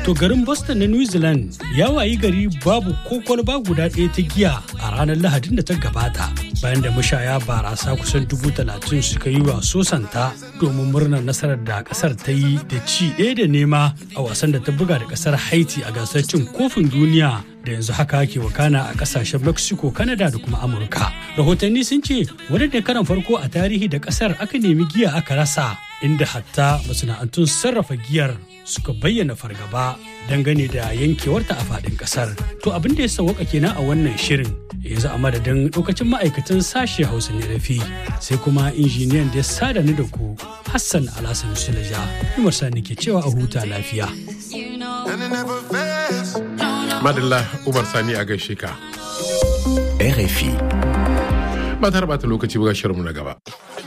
To garin Boston na New Zealand ya wayi gari babu ko kwalba guda ɗaya ta giya a ranar Lahadin da ta gabata. Bayan da mashaya barasa kusan dubu talatin suka yi wa sosanta domin murnar nasarar da kasar ta yi da ci ɗaya da nema a wasan da ta buga da kasar Haiti a gasar cin kofin duniya da yanzu haka ke wakana a kasashen Mexico, Canada da kuma Amurka. Rahotanni sun ce wani da karan farko a tarihi da kasar aka nemi giya aka rasa inda hatta masana'antun sarrafa giyar suka bayyana fargaba dangane da yankewarta a faɗin ƙasar. To abin da ya sauwaka kenan a wannan shirin yanzu a madadin lokacin ma'aikatan sashe hausa ne rafi sai kuma injiniyan da ya sada ni da ku Hassan Alhassan Sulaja. Umar Sani ke cewa a huta lafiya. Madalla Umar Sani a gaishe ka. RFI. Ba ta bata lokaci ba shirinmu na gaba.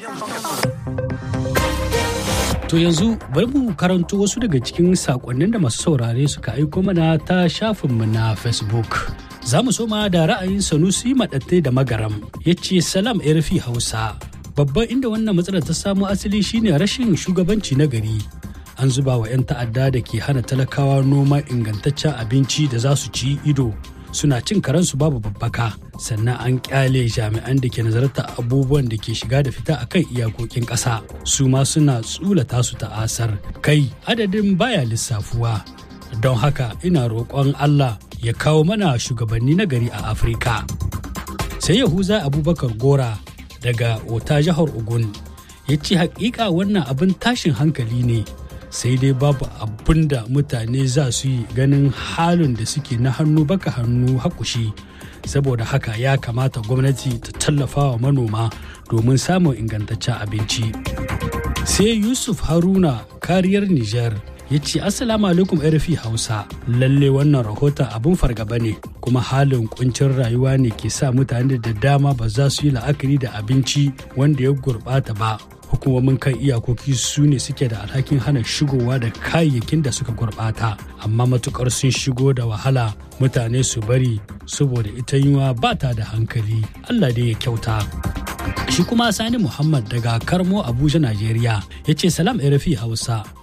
To yanzu bari mu karanto wasu daga cikin sakonnin da masu saurare suka aiko mana ta shafinmu na Facebook. Za mu soma da ra'ayin Sanusi Maɗatte da Magaram ya ce Salam Erfi Hausa. Babban inda wannan matsalar ta samo asali shine rashin shugabanci na gari. An zuba wa 'yan ta'adda da ke hana talakawa noma ingantaccen abinci da za su ci ido suna cin karansu babu babbaka sannan an kyale jami'an da ke nazarta abubuwan da ke shiga da fita akan iyakokin ƙasa su ma suna tsulata su ta'asar kai adadin baya lissafuwa don haka ina roƙon Allah ya kawo mana shugabanni na gari a Afirka. Sai Yahuza Abubakar Gora daga Ota jihar Ogun ya ce hakika wannan abin tashin hankali ne sai dai babu abin da mutane za su yi ganin halin da suke na hannu baka hannu hakushi saboda haka ya kamata gwamnati ta tallafa wa manoma domin samun ingantaccen abinci sai yusuf haruna kariyar niger ya ce assalamu alaikum rfi hausa lalle wannan rahoton abin fargaba ne kuma halin kuncin rayuwa ne ke sa mutane da dama ba za su yi la'akari da abinci wanda ya gurbata ba hukumomin kan iyakoki su ne suke da alhakin hana shigowa da kayayyakin da suka gurbata amma matukar sun shigo da wahala mutane su bari saboda ita yiwa ba ta da hankali allah dai ya kyauta shi kuma sani muhammad daga karmo abuja najeriya ya ce salam rfi hausa